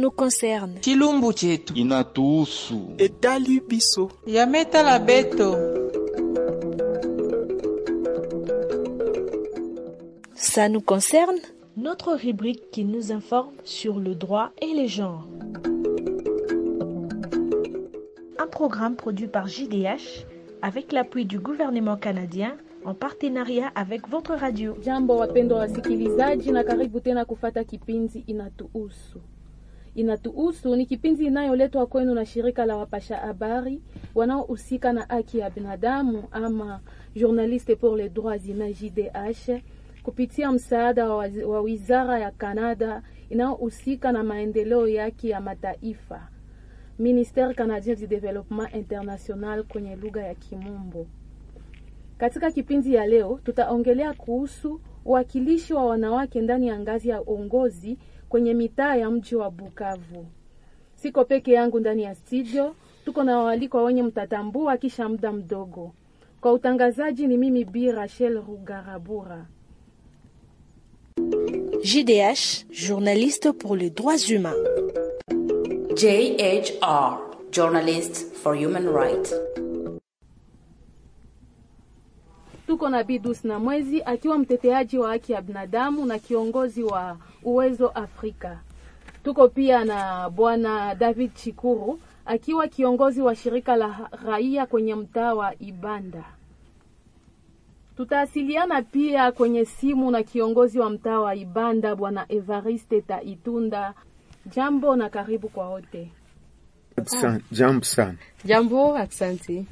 nous concerne. chilumbu chetu inatuhusu. etali biso yametala beto Ça nous concerne Notre rubrique qui nous informe sur le droit et les genres. Un programme produit par JDH avec l'appui du gouvernement canadien en partenariat avec votre radio. Jambo wapendwa wasikilizaji, na karibu tena kufata kipindi Inatuhusu. Inatuhusu ni kipindi inayoletwa kwenu na shirika la wapasha habari wanaohusika na haki ya binadamu ama Journaliste pour les droits humains JDH kupitia msaada wa, wazi- wa wizara ya Canada inayohusika na maendeleo yake ya mataifa Ministère canadien du développement international kwenye lugha ya Kimombo. Katika kipindi ya leo tutaongelea kuhusu uwakilishi wa wanawake ndani ya ngazi ya uongozi kwenye mitaa ya mji wa Bukavu. Siko peke yangu ndani ya studio, tuko na waalikwa wenye mtatambua kisha muda mdogo. Kwa utangazaji ni mimi Bi Rachel Rugarabura. JDH, journaliste pour les droits humains. JHR, Journalist for Human Rights. Tuko na Bidus na Mwezi akiwa mteteaji wa haki ya binadamu na kiongozi wa Uwezo Afrika. Tuko pia na bwana David Chikuru akiwa kiongozi wa shirika la raia kwenye mtaa wa Ibanda. Tutaasiliana pia kwenye simu na kiongozi wa mtaa wa Ibanda bwana Evariste Taitunda. Jambo na karibu kwa wote. San- jambo sana jambo aksanti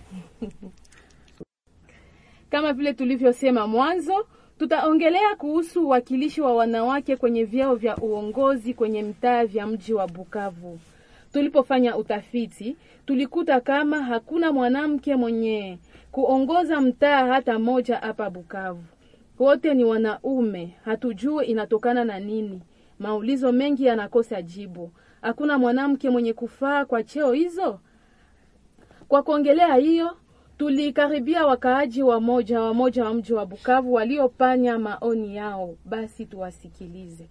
Kama vile tulivyosema mwanzo, tutaongelea kuhusu uwakilishi wa wanawake kwenye vyeo vya uongozi kwenye mtaa vya mji wa Bukavu. Tulipofanya utafiti, tulikuta kama hakuna mwanamke mwenye kuongoza mtaa hata moja hapa Bukavu. Wote ni wanaume, hatujue inatokana na nini. Maulizo mengi yanakosa jibu. Hakuna mwanamke mwenye kufaa kwa cheo hizo. Kwa kuongelea hiyo, tulikaribia wakaaji wa moja wa moja wa mji wa Bukavu waliopanya maoni yao. Basi tuwasikilize.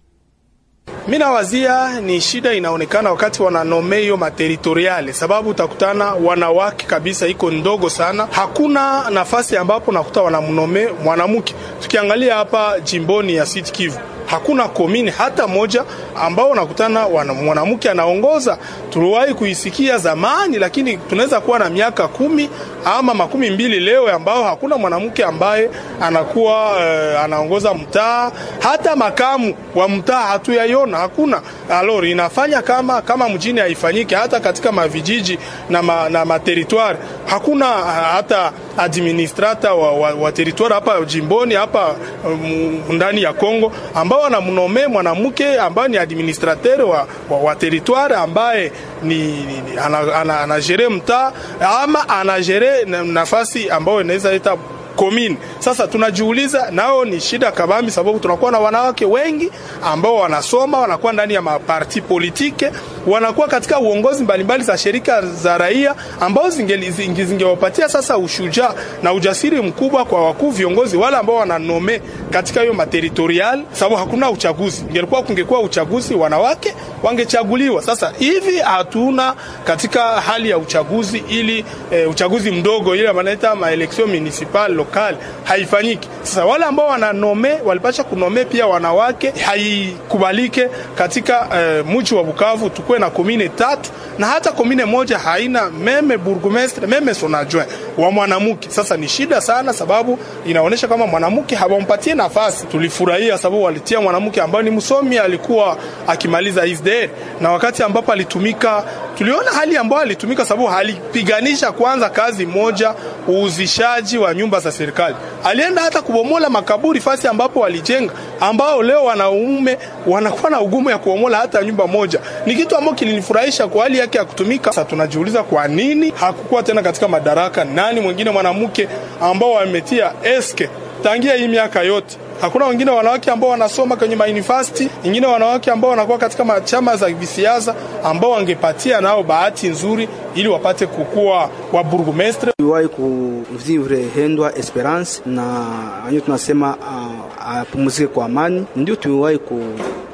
Mi nawazia ni shida inaonekana wakati wananome hiyo materitoriale, sababu utakutana wanawake kabisa iko ndogo sana. Hakuna nafasi ambapo nakuta wanamnome mwanamke. Tukiangalia hapa jimboni ya Sud Kivu hakuna komini hata moja ambao nakutana wana- mwanamke anaongoza. Tuliwahi kuisikia zamani, lakini tunaweza kuwa na miaka kumi ama makumi mbili leo ambao hakuna mwanamke ambaye anakuwa uh, anaongoza mtaa, hata makamu wa mtaa hatuyaiona, hakuna. Alors inafanya kama kama mjini haifanyike, hata katika mavijiji na, ma, na materitoire hakuna uh, hata administrator wa, wa, wa territoire hapa jimboni hapa um, ndani ya Kongo ambao wanamnome mwanamke ambaye ni administrateur wa, wa, wa territoire ambaye ni, ni, ni anagere ana, ana anagere mtaa ama anagere na- nafasi ambayo inaweza leta komini. Sasa tunajiuliza nao ni shida kabambi, sababu tunakuwa na wanawake wengi ambao wanasoma, wanakuwa ndani ya maparti politike, wanakuwa katika uongozi mbalimbali za shirika za raia ambao zingeli- zinge- zingewapatia sasa ushujaa na ujasiri mkubwa kwa wakuu viongozi wale ambao wananome katika hiyo materitorial, sababu hakuna uchaguzi. Ingelikuwa kungekuwa uchaguzi, wanawake wangechaguliwa. Sasa hivi hatuna katika hali ya uchaguzi, ili e, uchaguzi mdogo ile wanaita maelection municipal local haifanyiki. Sasa wale ambao wananome walipasha kunome pia wanawake, haikubalike katika e, mji wa Bukavu tukuwe na komine tatu na hata komine moja haina meme burgomestre meme son adjoint wa mwanamke. Sasa ni shida sana, sababu inaonyesha kama mwanamke hawampatie nafasi. Tulifurahia sababu walitia mwanamke ambaye ni msomi, alikuwa akimaliza ISDR, na wakati ambapo alitumika, tuliona hali ambayo alitumika, sababu alipiganisha kwanza kazi moja, uuzishaji wa nyumba za serikali. Alienda hata kubomola makaburi fasi ambapo walijenga, ambao leo wanaume wanakuwa na ugumu ya kubomola hata nyumba moja. Ni kitu ambacho kilinifurahisha kwa hali yake ya kutumika. Sasa tunajiuliza kwa nini hakukuwa tena katika madaraka, nani mwingine mwanamke ambao wametia eske tangia hii miaka yote hakuna wengine wanawake ambao wanasoma kwenye mauniversity, wengine wanawake ambao wanakuwa katika machama za kisiasa ambao wangepatia nao bahati nzuri ili wapate kukua wa burgomestre. Tuliwahi kuvivre Hendwa Esperance na wenyewe tunasema uh, apumzike kwa amani, ndio tuliwahi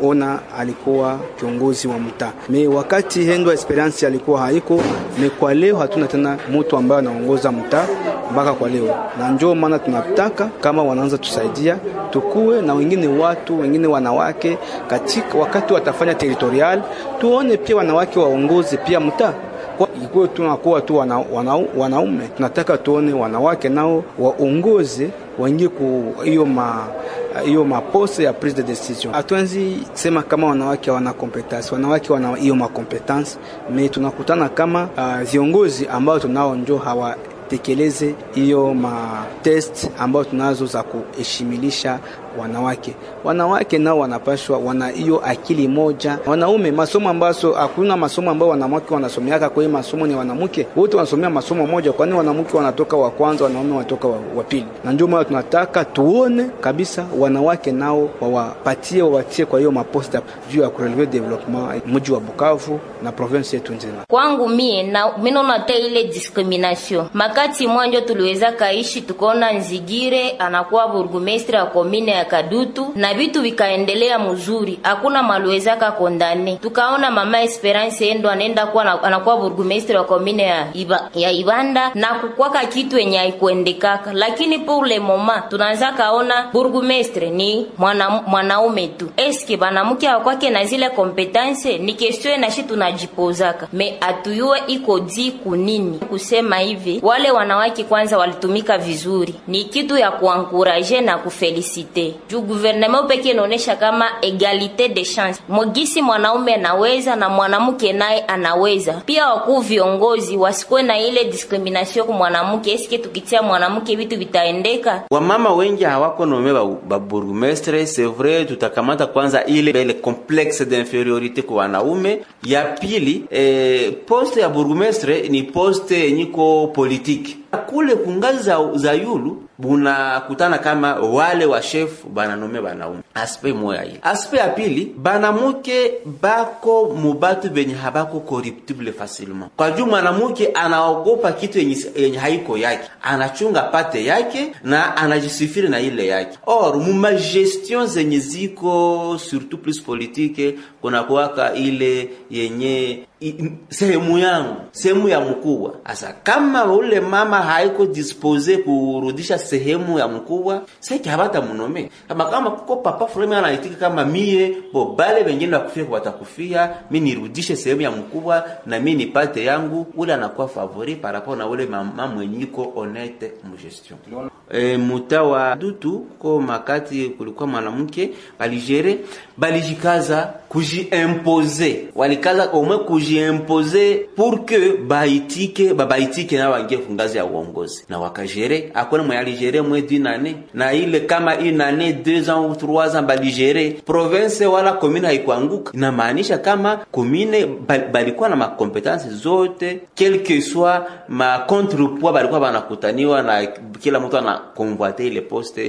ona alikuwa kiongozi wa mtaa. Me wakati Hendwa Esperance alikuwa haiko, me kwa leo hatuna tena mtu ambaye anaongoza mtaa mpaka kwa leo, na njoo maana tunataka kama wanaanza tusaidia tukuwe na wengine watu wengine wanawake katika wakati watafanya territorial, tuone pia wanawake waongoze pia mtaa kwa ikuwe tunakuwa tu wana, wana, wanaume tunataka tuone wanawake nao waongoze waingie ku hiyo ma hiyo maposte ya prise de decision. Hatuanzi sema kama wanawake wana competence, wanawake wana hiyo makompetence, me tunakutana kama uh, viongozi ambao tunao njo hawa tekeleze hiyo matest ambayo tunazo za kuheshimilisha wanawake. Wanawake nao wanapashwa wana hiyo akili moja. Wanaume masomo ambazo hakuna masomo ambayo wanawake wanasomeaka, kwa hiyo masomo ni wanamke wote wanasomea masomo moja, kwani wanamke wanatoka wa kwanza, wanaume wanatoka wa, wa pili. Na ndio maana tunataka tuone kabisa wanawake nao wawapatie wawatie kwa hiyo maposta juu ya kureleve development mji wa Bukavu na province yetu nzima. Kwangu mie na minona te ile discrimination makati mwanjo tuliweza kaishi tukaona Nzigire anakuwa burgumestre ya komine ya Kadutu na vitu vikaendelea mzuri, hakuna maluwezaka kondane. Tukaona mama Esperance endo anaenda kuwa anakuwa burgumestre wa komine ya, Iba, ya Ibanda na kukwaka kitu yenye haikuendekaka, lakini pour le moment tunaanza kaona burgumestre ni mwana, mwanaume tu. Eske banamuke akwake na zile kompetence? Ni question nashi tunajipozaka me atuyue iko di kunini kusema hivi. Wale wanawake kwanza walitumika vizuri, ni kitu ya kuankuraje na kufelisite juu gouvernement peke inaonesha kama egalite de chance, mwagisi mwanaume anaweza na mwanamke naye anaweza pia. Wakuu viongozi wasikuwe na ile discrimination kwa mwanamke. Eske tukitia mwanamke vitu vitaendeka? Wamama wengi hawako nome ba, ba bourgmestre c'est vrai, tutakamata kwanza ile ile complexe d'inferiorité kwa wanaume. Ya pili eh, poste ya bourgmestre ni poste yenyiko politique kule kungazi za, za yulu bunakutana kama wale wa chef bananome banaume. Aspe moya ile. Aspe ya pili banamuke bako mubatu benye habako corruptible facilement, kwa juu mwanamuke anaogopa kitu yenye, yenye haiko yake, anachunga pate yake na anajisifiri na ile yake. Or muma gestion zenye ziko surtout plus politique kuna kuwaka ile yenye sehemu yangu sehemu ya mkubwa. Asa kama ule mama haiko dispose kurudisha sehemu ya mkubwa, sasa habata munome kama kama kuko papa fulani anaitika kama mie bo bale wengine wakufia watakufia, mimi nirudishe sehemu ya mkubwa na mimi nipate yangu, ule anakuwa favori par rapport na ule mama mwenyiko honnête mu gestion. E, mutawa dutu ko makati kulikuwa mwanamke baligere balijikaza kujiimpose, walikaza omwe kujiimpose pour que baitike babaitike na wangie kungazi ya uongozi na wakajere. Akona mwe aligere mwe dinane na ile kama inane 2 ans ou 3 ans baligere province wala commune haikuanguka. Inamaanisha kama commune balikuwa na makompetence zote quel que soit ma contrepoids balikuwa banakutaniwa na kila mtu ana convoiter ile poste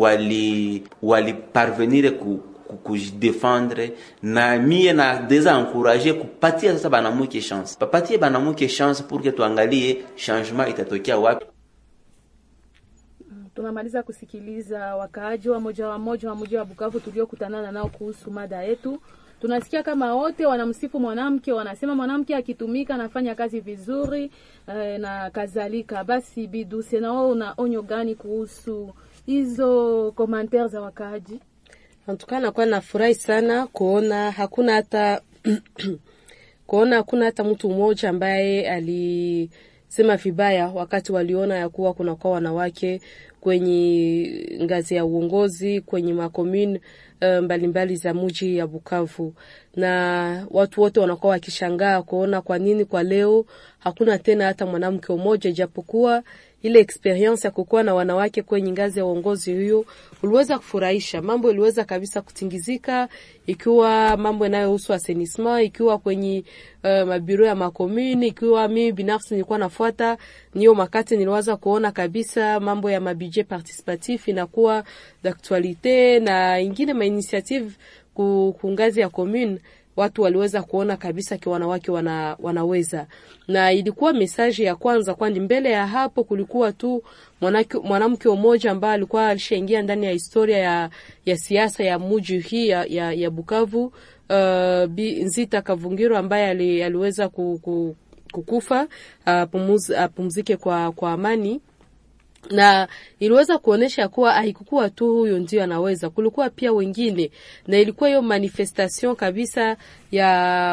wali wali parvenir ku kujidefendre na mie na deja encourager kupatia sasa banamuke chance, papatie banamuke chance pour que tuangalie changement itatokea wapi. Tunamaliza kusikiliza wakaaji wa moja wa moja wa mji wa Bukavu tuliokutanana nao kuhusu mada yetu. Tunasikia kama wote wanamsifu mwanamke, wanasema mwanamke akitumika anafanya kazi vizuri eh, na kadhalika. Basi Biduse, na wewe una onyo gani kuhusu hizo commentaire za wakaaji? Antuka nakuwa nafurahi sana kuona hakuna hata kuona hakuna hata mtu mmoja ambaye alisema vibaya wakati waliona ya kuwa kunakuwa wanawake kwenye ngazi ya uongozi kwenye makomune mbalimbali mbali za muji ya Bukavu, na watu wote wanakuwa wakishangaa kuona kwa nini kwa leo hakuna tena hata mwanamke mmoja, ijapokuwa ile experience ya kukuwa na wanawake kwenye ngazi ya uongozi huyo uliweza kufurahisha. Mambo iliweza kabisa kutingizika, ikiwa mambo yanayohusu assainissement, ikiwa kwenye uh, mabiro ya makomuni, ikiwa mimi binafsi nilikuwa nafuata niyo makati, niliweza kuona kabisa mambo ya mabudget participatif inakuwa d'actualite na ingine ma initiative ku ngazi ya commune watu waliweza kuona kabisa ki wanawake wana, wanaweza, na ilikuwa mesaji ya kwanza, kwani mbele ya hapo kulikuwa tu mwanamke mmoja ambaye alikuwa alishaingia ndani ya historia ya, ya siasa ya muji hii ya, ya, ya Bukavu uh, Bi Nzita Kavungiro ambaye ali, aliweza ku, ku, kukufa apumzike uh, kwa, kwa amani na iliweza kuonesha kuwa haikukuwa tu huyo ndio anaweza, kulikuwa pia wengine, na ilikuwa hiyo manifestation kabisa ya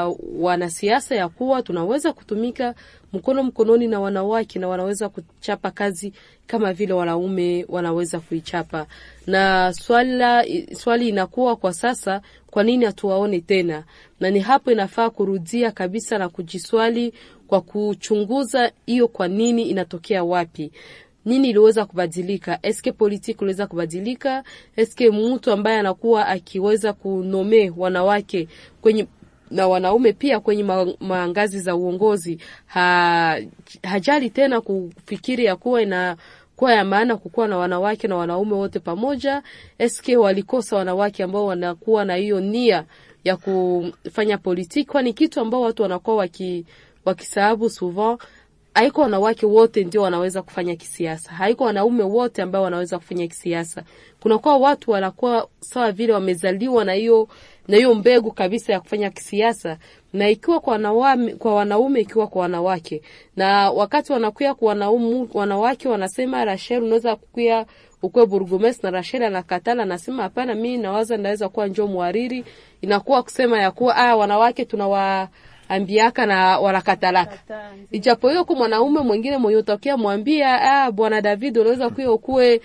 wanasiasa ya kuwa tunaweza kutumika mkono mkononi na wanawake na wanaweza kuchapa kazi kama vile wanaume wanaweza kuichapa. Na swala, swali inakuwa kwa sasa, kwa nini hatuwaone tena? Na ni hapo inafaa kurudia kabisa na kujiswali kwa kuchunguza hiyo, kwa nini inatokea wapi nini iliweza kubadilika? Eske politiki iliweza kubadilika? Eske mtu ambaye anakuwa akiweza kunome wanawake kwenye na wanaume pia kwenye mangazi za uongozi ha, hajali tena kufikiri ya kuwa ina kuwa ya maana kukuwa na wanawake na wanaume wote pamoja. Eske walikosa wanawake ambao wanakuwa na hiyo nia ya kufanya politiki, kwani kitu ambao watu wanakuwa waki, wakisahabu souvent haiko wanawake wote ndio wanaweza kufanya kisiasa, haiko wanaume wote ambao wanaweza kufanya kisiasa. Kunakuwa watu wanakuwa sawa vile wamezaliwa na hiyo na hiyo mbegu kabisa ya kufanya kisiasa, na ikiwa kwa wanaume, kwa wanaume ikiwa kwa wanawake. Na wakati wanakuya kwa wanaume, wanawake wanasema Rachel, unaweza kukuya ukwe burgomestre, na Rachel anakatala, anasema hapana, mimi nawaza ndaweza kuwa njoo mwariri. Inakuwa kusema ya kuwa ah, wanawake tunawa ambiaka na wanakatalaka. Ijapo hiyo kwa mwanaume mwingine mwenye utokea mwambia ah, bwana David unaweza kuwa ukue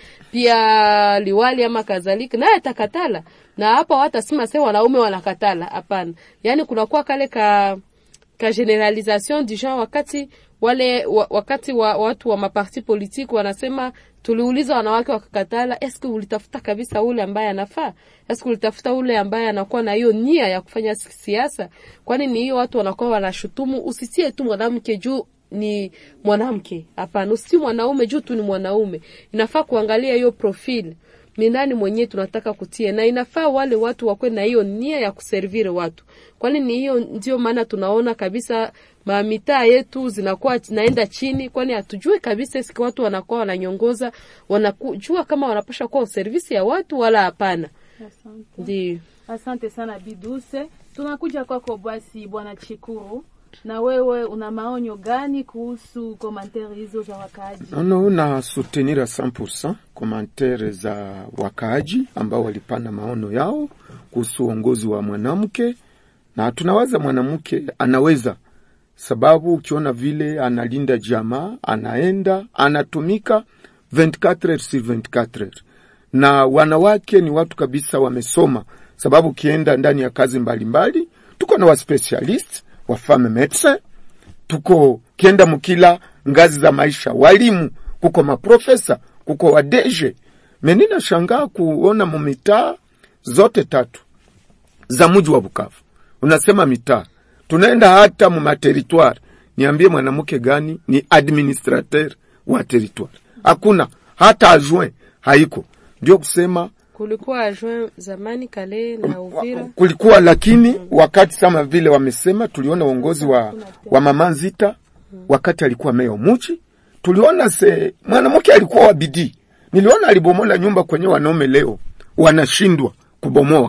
pia liwali ama kadhalika, naye atakatala. Na hapa watasema sasa wanaume wanakatala. Hapana, yani kunakuwa kale ka ka generalisation du genre wakati wale wa, wakati wa watu wa maparti politiki wanasema tuliuliza wanawake wakakatala. Eske ulitafuta kabisa ule ambaye anafaa? Eske ulitafuta ule ambaye anakuwa na hiyo nia ya kufanya siasa? Kwani ni hiyo watu wanakuwa wanashutumu, usitie tu mwanamke juu ni mwanamke. Hapana, usitie mwanaume juu tu ni mwanaume. Inafaa kuangalia hiyo profile ni nani mwenyewe tunataka kutie, na inafaa wale watu wakwe na hiyo nia ya kuservire watu, kwani ni hiyo ndio maana tunaona kabisa mamitaa yetu zinakuwa naenda chini, kwani hatujui kabisa siki watu wanakuwa wananyongoza, wanajua kama wanapasha kuwa servisi ya watu wala hapana. Ndio, asante sana Biduse. Tunakuja kwako basi, bwana Chikuru, na wewe una maonyo gani kuhusu komantere hizo za wakaaji? Nono, na soutenir a 100% komantere za wakaaji ambao walipana maono yao kuhusu uongozi wa mwanamke, na tunawaza mwanamke anaweza sababu ukiona vile analinda jamaa, anaenda anatumika 24 heures sur 24 heures, na wanawake ni watu kabisa wamesoma, sababu ukienda ndani ya kazi mbalimbali mbali, tuko na waspecialist wa femme medecin, tuko kienda mukila ngazi za maisha, walimu, kuko maprofesa, kuko wadeje. Menina shangaa kuona mumitaa zote tatu za muji wa Bukavu, unasema mitaa tunaenda hata mu materitoire, niambie mwanamke gani ni administrateur wa territoire? Hakuna, hata adjoint haiko. Ndio kusema kulikuwa adjoint zamani kale na Uvira kulikuwa, lakini wakati kama vile wamesema, tuliona uongozi wa, wa mama Nzita wakati alikuwa meya muchi, tuliona se mwanamke alikuwa wa bidii. Niliona alibomola nyumba kwenye wanaume leo wanashindwa kubomoa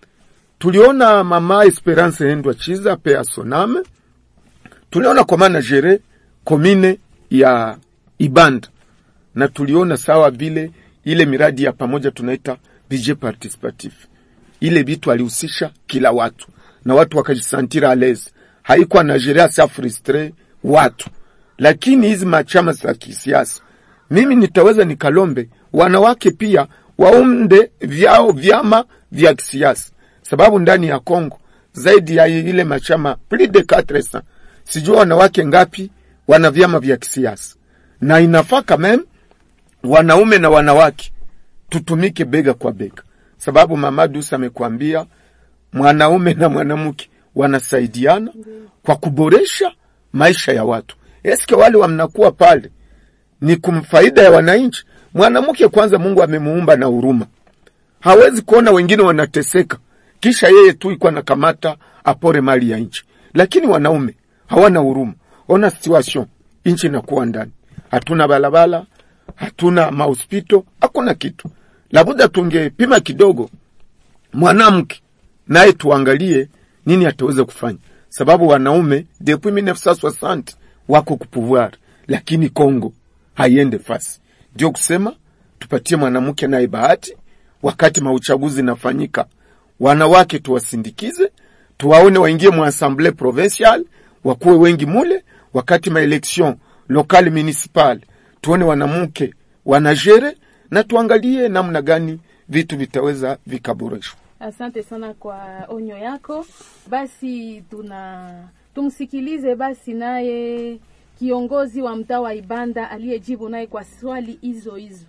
tuliona mama Esperance Hendwa Chiza pe asoname, tuliona kwa managere komine ya Ibanda, na tuliona sawa vile ile miradi ya pamoja tunaita budget participatif, ile bitu alihusisha kila watu na watu wakajisantira aleze, haikuwa nagerea sa frustre watu. Lakini hizi machama za kisiasa, mimi nitaweza nikalombe wanawake pia waunde vyao vyama vya kisiasa sababu ndani ya Kongo zaidi ya ile machama plus de 400 sijua wanawake ngapi wana vyama vya kisiasa, na inafaa kama wanaume na wanawake tutumike bega kwa bega, sababu mama Dusa amekwambia mwanaume na mwanamke wanasaidiana kwa kuboresha maisha ya watu. Eske wale wamnakuwa pale ni kumfaida ya wananchi? Mwanamke kwanza, Mungu amemuumba na huruma, hawezi kuona wengine wanateseka kisha yeye tu ikuwa nakamata apore mali ya nchi, lakini wanaume hawana huruma. Ona situation nchi inakuwa ndani, hatuna balabala, hatuna mahospito, hakuna kitu. Labuda tungepima kidogo mwanamke naye tuangalie nini ataweza kufanya, sababu wanaume depuis 1960 wako kupouvoir, lakini Kongo haiende fasi. Ndio kusema tupatie mwanamke naye bahati, wakati mauchaguzi nafanyika, wanawake tuwasindikize, tuwaone waingie mu assemblée provinciale, wakuwe wengi mule, wakati maelection lokal municipal, tuone wanamke wanajere, na tuangalie namna gani vitu vitaweza vikaboreshwa. Asante sana kwa onyo yako. Basi tuna tumsikilize basi naye kiongozi wa mtaa wa Ibanda aliyejibu naye kwa swali hizo hizo.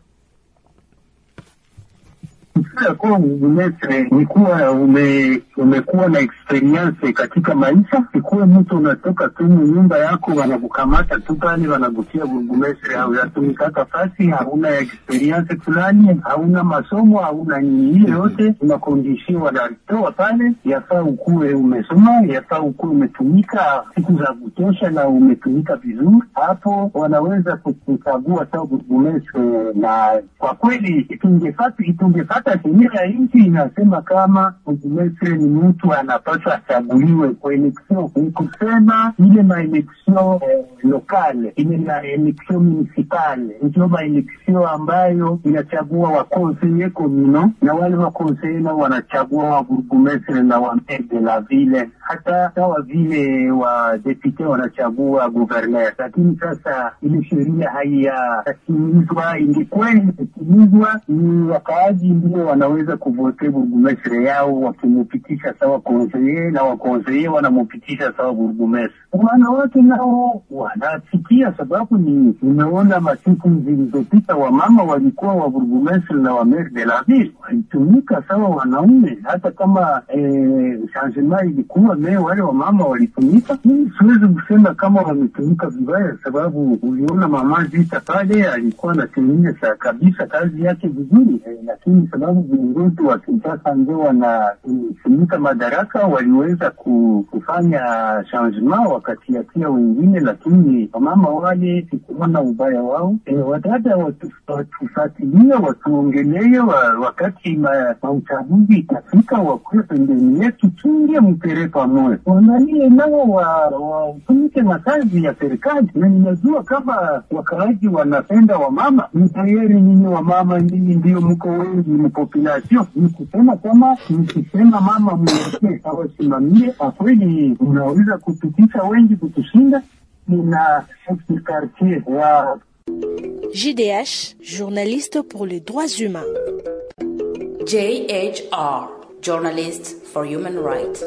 Kufika kuwa burgomestre ni kuwa ume, umekuwa na experience katika maisha. Ikuwe mtu unatoka tu nyumba yako, wanakukamata tu pale, wanakutia burgomestre, hauyatumikaka fasi, hauna experience fulani, hauna masomo, hauna nini, hiyo yote unakondishia, wanatoa pale. Yafaa ukuwe umesoma, yafaa ukuwe umetumika siku za kutosha na umetumika vizuri, hapo wanaweza kukuchagua sawa burgomestre. Na kwa kweli itungefata itungefata hata sheria ya nchi inasema kama burgomestre ni mtu anapaswa achaguliwe kwa election. Ni kusema ile maelection eh, lokale ile na election municipale ndio maelection ambayo inachagua wakonseye komino na wale wakonseye nao wanachagua wa burgomestre na wa maire de la ville, hata sawa vile wa depute wanachagua guverner. Lakini sasa ile sheria haiyatimizwa. Ingekuwa imetimizwa, ni wakaaji ndio wanaweza kuvote burgomestre yao wakimupitisha sawa konseye na wakonseye wanamupitisha sawa burgomestre. Wanawake nao wanasikia, sababu ni nimeona masiku zilizopita wamama walikuwa wa burgomestre na wa maire de la ville walitumika sawa wanaume, hata kama eh, changement ilikuwa me wale wamama walitumika. Mimi siwezi kusema kama wametumika vibaya, sababu uliona mama Zita pale alikuwa anatimiza kabisa kazi yake vizuri eh, lakini sababu viongozi wa Kinshasa ndio wanasimika madaraka, waliweza kufanya changement wakatiatia wengine, lakini wamama wale sikuona ubaya wao. E, wadada watufuatilia, watuongelee wa, wakati mauchaguzi itafika, wakuwe pembeni yetu, tuingie mpere pamoja, waangalie nao watumike na kazi ya serikali. Na ninajua kama wakaaji wanapenda wamama, ni tayari nyinyi wamama, nyinyi ndio mko wengi population ni kusema kama nikisema mama mwelekee awasimamie, kwa kweli unaweza kupitisha wengi kutushinda. Nina quartier wa JDH, journaliste pour les droits humains. JHR, journalist for human rights.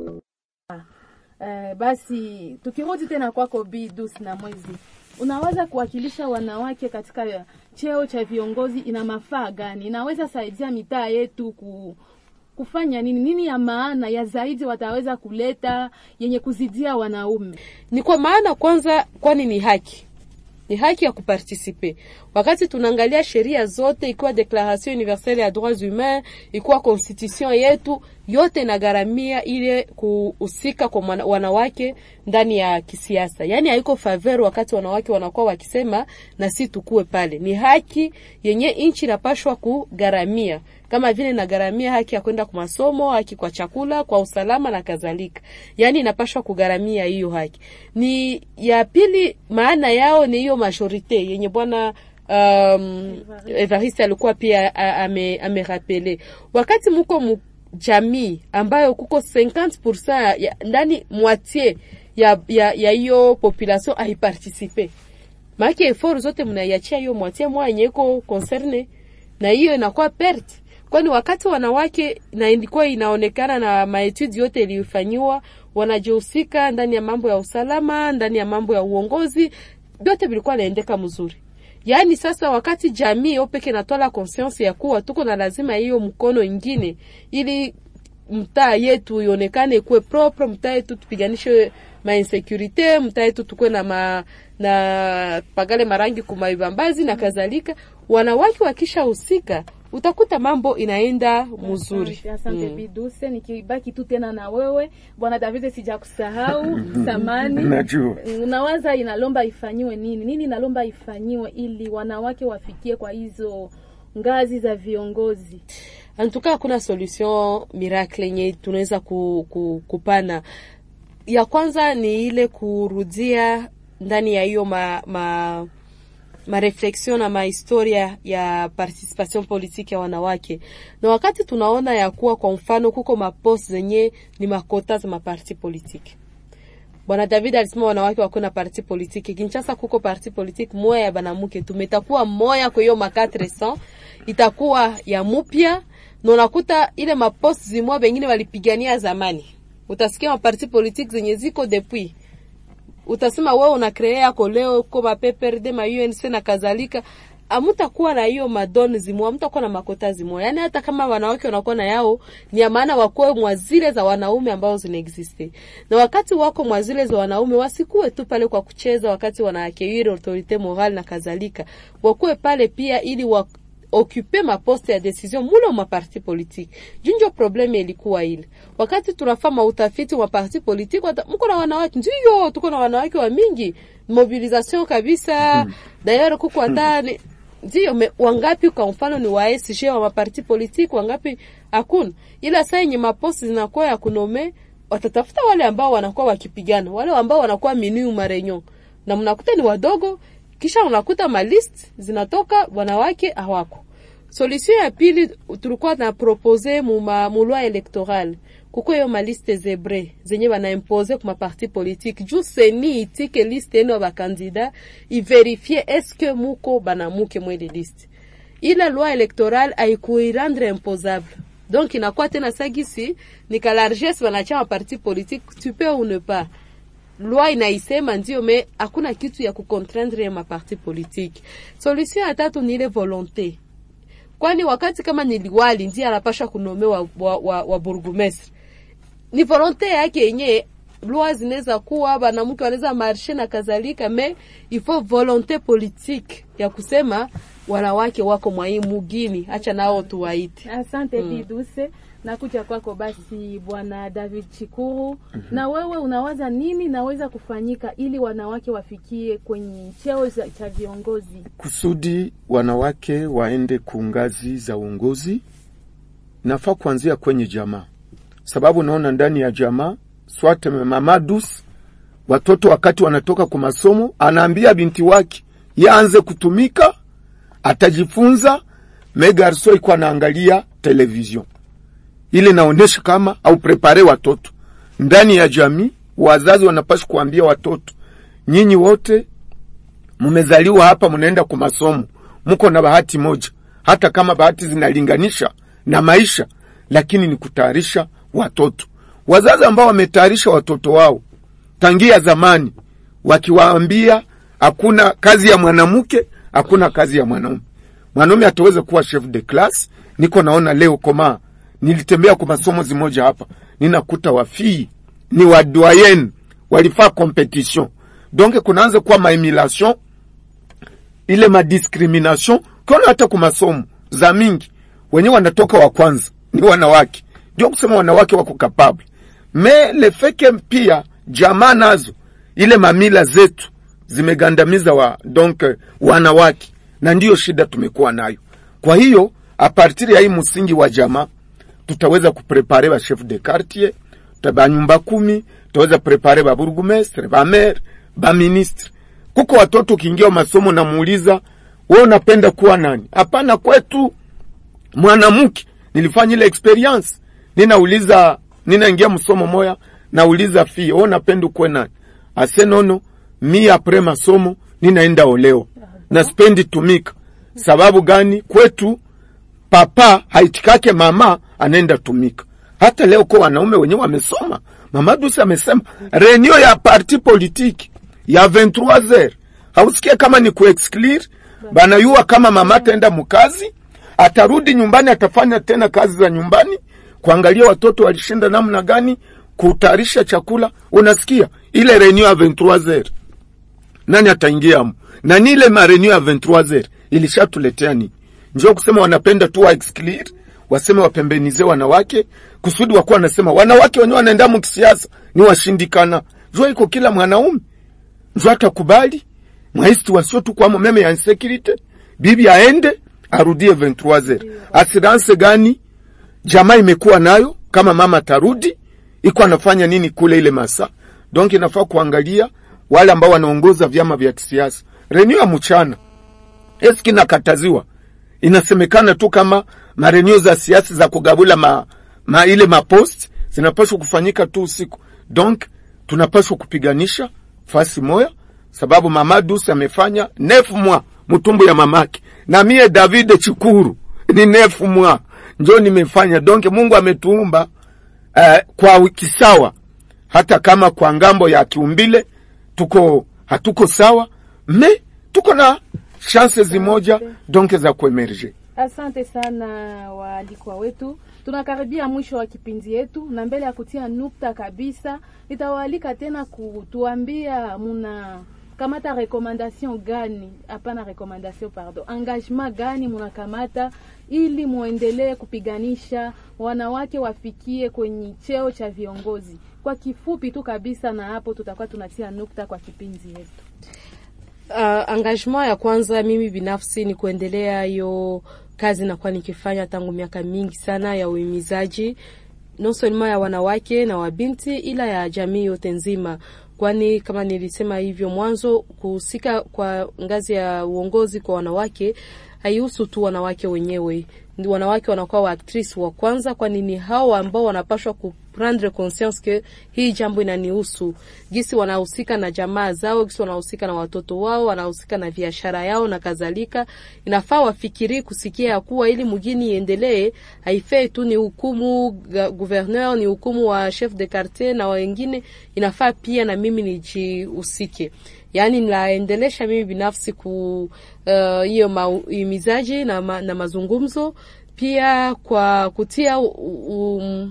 Uh, basi tukirudi tena kwako Bidus na Mwezi, unaweza kuwakilisha wanawake katika cheo cha viongozi, ina mafaa gani? Inaweza saidia mitaa yetu ku, kufanya nini? Nini ya maana ya zaidi wataweza kuleta yenye kuzidia wanaume? Ni kwa maana kwanza, kwani ni haki ni haki ya kupartisipe. Wakati tunaangalia sheria zote, ikiwa Declaration Universelle ya Droits Humains, ikiwa constitution yetu yote inagharamia ile kuhusika kwa wanawake ndani ya kisiasa, yaani haiko faveur wakati wanawake wanakuwa wakisema na si tukue pale. Ni haki yenye nchi inapashwa kugharamia, kama vile inagharamia haki ya kwenda kwa masomo, haki kwa chakula, kwa usalama na kadhalika. Yaani inapashwa kugharamia hiyo haki. Ni ya pili, maana yao ni hiyo majorite yenye bwana um, Evariste alikuwa pia amerapele ame wakati muko mu jamii ambayo kuko 50% ya, ndani moitié ya ya ya hiyo population aiparticipe maake effort zote mnaiachia hiyo moitié mwa yenye iko concerne, na hiyo inakuwa perte, kwani wakati wanawake na ilikuwa inaonekana na maetude yote iliyofanyiwa wanajihusika ndani ya mambo ya usalama, ndani ya mambo ya uongozi, vyote vilikuwa naendeka mzuri. Yaani sasa wakati jamii yo peke natola conscience ya kuwa tuko na lazima hiyo mkono ingine, ili mtaa yetu ionekane kuwe propre, mtaa yetu tupiganishe ma insecurite, mtaa yetu tukue na ma, na pagale marangi kumaibambazi na kadhalika. Wanawake wakishahusika utakuta mambo inaenda mzuri Asante, asante Biduse, nikibaki tu tena na wewe bwana David, sija kusahau samani. Najua. Unawaza inalomba ifanyiwe nini? Nini inalomba ifanyiwe ili wanawake wafikie kwa hizo ngazi za viongozi? antuka hakuna solution miracle yenye tunaweza ku, ku, kupana ya kwanza ni ile kurudia ndani ya hiyo ma, ma, mareflexion na mahistoria ya participation politique ya wanawake, na wakati tunaona ya kuwa kwa mfano kuko mapost zenye ni makota za maparti politique Bwana David alisema wanawake wako na parti politique. Kinshasa kuko parti politique moya ya banamuke, tumetakuwa moya kwa hiyo ma 400 itakuwa ya mupya, na unakuta ile mapost zimwa bengine walipigania zamani. Utasikia maparti politique zenye ziko depuis utasema wewe una kree yako leo uko ma PPRD ma UNC na kadhalika, amutakuwa na hiyo madoni zimwa, amutakuwa na makota zimwa. Yani hata kama wanawake wanakuwa na yao, ni ya maana wakuwe mwa zile za wanaume ambao zinaexiste, na wakati wako mwa zile za wanaume wasikuwe tu pale kwa kucheza, wakati wanaakewiri autorite morale na kadhalika, wakuwe pale pia ili wa occupe maposte ya decision mule ma parti politique. Junjo probleme ilikuwa ile wakati tunafanya utafiti wa parti politique, mko na wanawake ndio, tuko na wanawake wa mingi mobilisation kabisa. D'ailleurs kuko hata ni- ndio me- wangapi kwa mfano ni wa SG wa maparti politique, wangapi hakuna, ila saa yenye maposti zinakuwa ya kunome, watatafuta wale ambao wanakuwa wakipigana, wale ambao wanakuwa minu marenyo, na mnakuta ni wadogo, kisha unakuta malist zinatoka wanawake hawako. Solution ya pili tulikuwa na propose mu ma mu loi electorale kuko hiyo maliste zebre zenye banaimpose kuma parti politique juu seni itike liste eno ya bakandida iverifie eske muko banamuke mwele liste ile loi electorale haikuirendre imposable donc inakuwa tena sagisi ni ka largesse banachama parti politique tu peux ou ne pas loi inaisema ndio, me hakuna kitu ya kucontraindre ya maparti politique. Solution ya tatu ni ile volonte, kwani wakati kama ni liwali ndiye anapasha kunome wa, wa, wa, wa burgomestre, ni volonte yake yenye loi zinaweza kuwa banamke wanaweza marshe na kadhalika, me ifo volonte politique ya kusema wanawake wako mwai mugini, acha nao tuwaite. Asante Mm. Biduse, nakuja kwako basi bwana David Chikuru. Na wewe unawaza nini naweza kufanyika ili wanawake wafikie kwenye cheo za- cha viongozi? kusudi wanawake waende ku ngazi za uongozi, nafaa kuanzia kwenye jamaa, sababu naona ndani ya jamaa swate mamadus watoto wakati wanatoka kwa masomo, anaambia binti wake yaanze kutumika, atajifunza. Megarso iko anaangalia television ile naonesha kama au prepare watoto ndani ya jamii. Wazazi wanapaswa kuambia watoto, nyinyi wote mumezaliwa hapa, munaenda kwa masomo, muko na bahati moja, hata kama bahati zinalinganisha na maisha, lakini ni kutayarisha watoto. Wazazi ambao wametayarisha watoto wao tangia zamani, wakiwaambia hakuna kazi ya mwanamke, hakuna kazi ya mwanaume. Mwanaume ataweza kuwa chef de class. Niko naona leo koma, nilitembea kwa masomo zimoja hapa, ninakuta wafii ni wadoyen walifaa competition, donc kunaanza kuwa maemulation ile madiscrimination kiona hata kwa masomo za mingi wenyewe wanatoka wa kwanza ni wanawake, ndio kusema wanawake wako kapable me lefeke pia jamaa nazo ile mamila zetu zimegandamiza wa donc wanawake, na ndiyo shida tumekuwa nayo. Kwa hiyo apartiri ya hii msingi wa jamaa tutaweza kuprepare ba chef de quartier ba nyumba kumi, tutaweza prepare ba burgomestre ba maire ba ministre. Kuko watoto ukiingia masomo namuuliza wewe unapenda kuwa nani? Hapana, kwetu mwanamke. Nilifanya ile experience, ninauliza ninaingia msomo moya, nauliza fie wewe unapenda kuwa nani? Ase nono mi apres masomo ninaenda oleo na spendi tumika. Sababu gani? Kwetu papa haitikake mama anaenda tumika. Hata leo kwa wanaume wenyewe wamesoma. Mama Dusi amesema renio ya parti politiki ya 23h hausikie kama ni kuexclure banayua kama mama ataenda mkazi, atarudi nyumbani, atafanya tena kazi za nyumbani, kuangalia watoto walishinda namna gani, kutayarisha chakula. Unasikia ile renio ya 23h nani ataingia mu na ni ile marenio ya 23h ilishatuletea nini? njoo kusema wanapenda tu wa exclude waseme wapembenize wanawake kusudi wakuwa wanasema wanawake wenyewe wanaenda mu kisiasa ni washindikana jua iko kila mwanaume njoo atakubali mwaisi wasio tu kwamo meme ya insecurity bibi aende arudie 23 assurance gani jamaa imekuwa nayo kama mama tarudi iko anafanya nini kule ile masa donc inafaa kuangalia wale ambao wanaongoza vyama vya kisiasa renio ya mchana eski nakataziwa inasemekana tu kama marenio za siasa za kugabula ma, ma ile mapost zinapaswa kufanyika tu usiku donc tunapaswa kupiganisha fasi moya sababu mama dus amefanya nefu mwa mtumbu ya mamake na mie david chikuru ni nefu mwa njo nimefanya donc mungu ametuumba uh, kwa wiki sawa hata kama kwa ngambo ya kiumbile tuko hatuko sawa me tuko na chanse zimoja donc za kuemerge Asante sana waalikwa wetu, tunakaribia mwisho wa kipindi yetu, na mbele ya kutia nukta kabisa, nitawaalika tena kutuambia muna kamata rekomandation gani? Hapana, rekomandation pardon, engagement gani munakamata ili muendelee kupiganisha wanawake wafikie kwenye cheo cha viongozi? Kwa kifupi tu kabisa, na hapo tutakuwa tunatia nukta kwa kipindi yetu. Uh, engagement ya kwanza mimi binafsi ni kuendelea hiyo kazi nakuwa nikifanya tangu miaka mingi sana ya uhimizaji non seulement ya wanawake na wabinti ila ya jamii yote nzima, kwani kama nilisema hivyo mwanzo, kuhusika kwa ngazi ya uongozi kwa wanawake haihusu tu wanawake wenyewe. Wanawake wanakuwa waaktrisi wa kwanza, kwani ni hao ambao wanapashwa kuprendre conscience ke hii jambo inanihusu, gisi wanahusika na jamaa zao, gisi wanahusika na watoto wao, wanahusika na biashara yao na kadhalika. Inafaa wafikiri kusikia ya kuwa ili mugini iendelee, haifai tu ni hukumu gouverneur, ni hukumu wa chef de quartier na wengine, inafaa pia na mimi nijihusike yaani naendelesha mimi binafsi ku hiyo uh, mahimizaji na, ma, na mazungumzo pia kwa kutia um,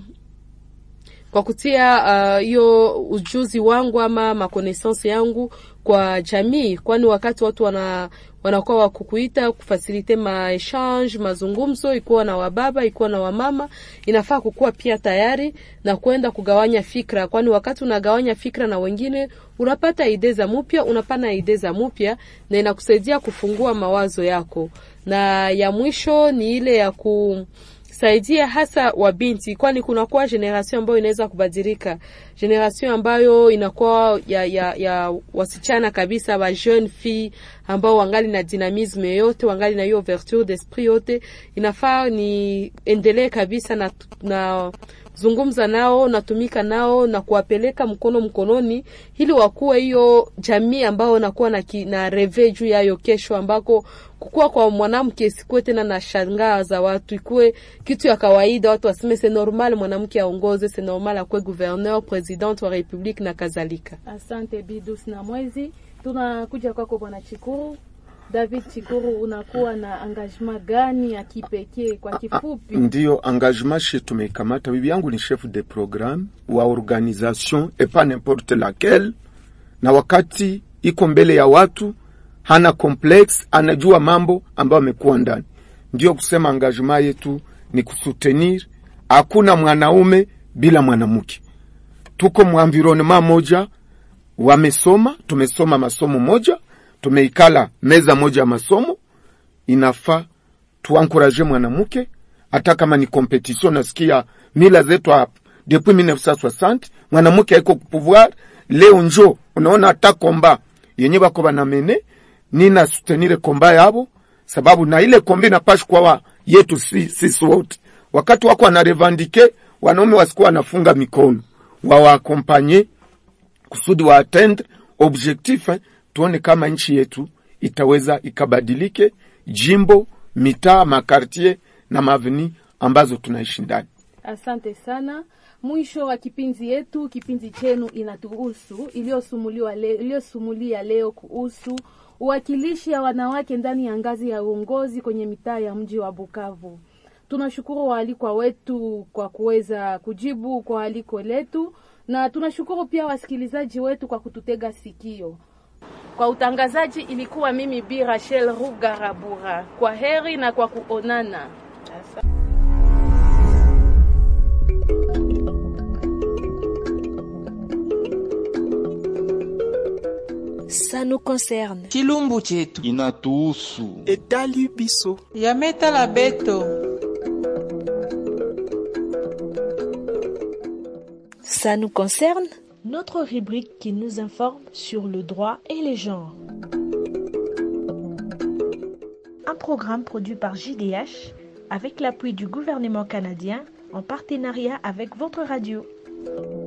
kwa kutia hiyo uh, ujuzi wangu ama makonaissance yangu kwa jamii, kwani wakati watu wana wanakuwa wakukuita kufasilite maechange mazungumzo, ikuwa na wababa ikuwa na wamama, inafaa kukuwa pia tayari na kwenda kugawanya fikra, kwani wakati unagawanya fikra na wengine unapata ide za mupya, unapana ide za mupya na inakusaidia kufungua mawazo yako. Na ya mwisho ni ile ya ku saidia hasa wabinti, kwani kunakuwa generation ambayo inaweza kubadilika, generation ambayo inakuwa ya, ya, ya wasichana kabisa, wa jeune fille ambao wangali na dynamisme yote, wangali na hiyo ouverture d'esprit yote. Inafaa ni endelee kabisa na, na zungumza nao natumika nao na kuwapeleka mkono mkononi, ili wakuwe hiyo jamii ambao nakuwa na, na reve juu yayo kesho, ambako kukua kwa mwanamke sikuwe tena na shangaa za watu, ikuwe kitu ya kawaida, watu waseme se normal mwanamke aongoze, se normal akuwe gouverneur, president wa republique na kadhalika. Asante Bidus na Mwezi. Tunakuja kwako Bwana Chikuru. David Chikuru, unakuwa na engagement gani ya kipekee kwa kifupi? Ndiyo engagement she tumeikamata. Bibi yangu ni chef de programme wa organisation et pas n'importe laquelle, na wakati iko mbele ya watu hana complex, anajua mambo ambayo amekuwa ndani. Ndiyo kusema engagement yetu ni kusutenir, hakuna mwanaume bila mwanamke. Tuko mwenvironnement moja, wamesoma, tumesoma masomo moja tumeikala meza moja ya masomo, inafaa tuankuraje mwanamke, hata kama ni competition. Nasikia mila zetu hapa depuis 1960 mwanamke haiko kupouvoir. Leo njo unaona hata komba yenye bako banamene nina soutenir komba yabo, sababu na ile komba inapashi kwa yetu sisi si wote. Wakati wako wanarevandike, wanaume wasikuwa wanafunga mikono, wawaakompanye kusudi wa atteindre objectif eh, tuone kama nchi yetu itaweza ikabadilike, jimbo, mitaa, makartier na maveni ambazo tunaishi ndani. Asante sana. Mwisho wa kipindi yetu, kipindi chenu inatuhusu, iliyosumuliwa leo, iliyosumulia leo kuhusu uwakilishi ya wanawake ndani ya ngazi ya uongozi kwenye mitaa ya mji wa Bukavu. Tunashukuru waalikwa wetu kwa kuweza kujibu kwa aliko letu, na tunashukuru pia wasikilizaji wetu kwa kututega sikio. Kwa utangazaji ilikuwa mimi Bi Rachel Rugarabura. Kwa heri na kwa kuonana. Ça nous concerne. chilumbu chetu inatuhusu etali biso yametala beto Ça nous concerne. Notre rubrique qui nous informe sur le droit et les genres. Un programme produit par JDH avec l'appui du gouvernement canadien en partenariat avec votre radio.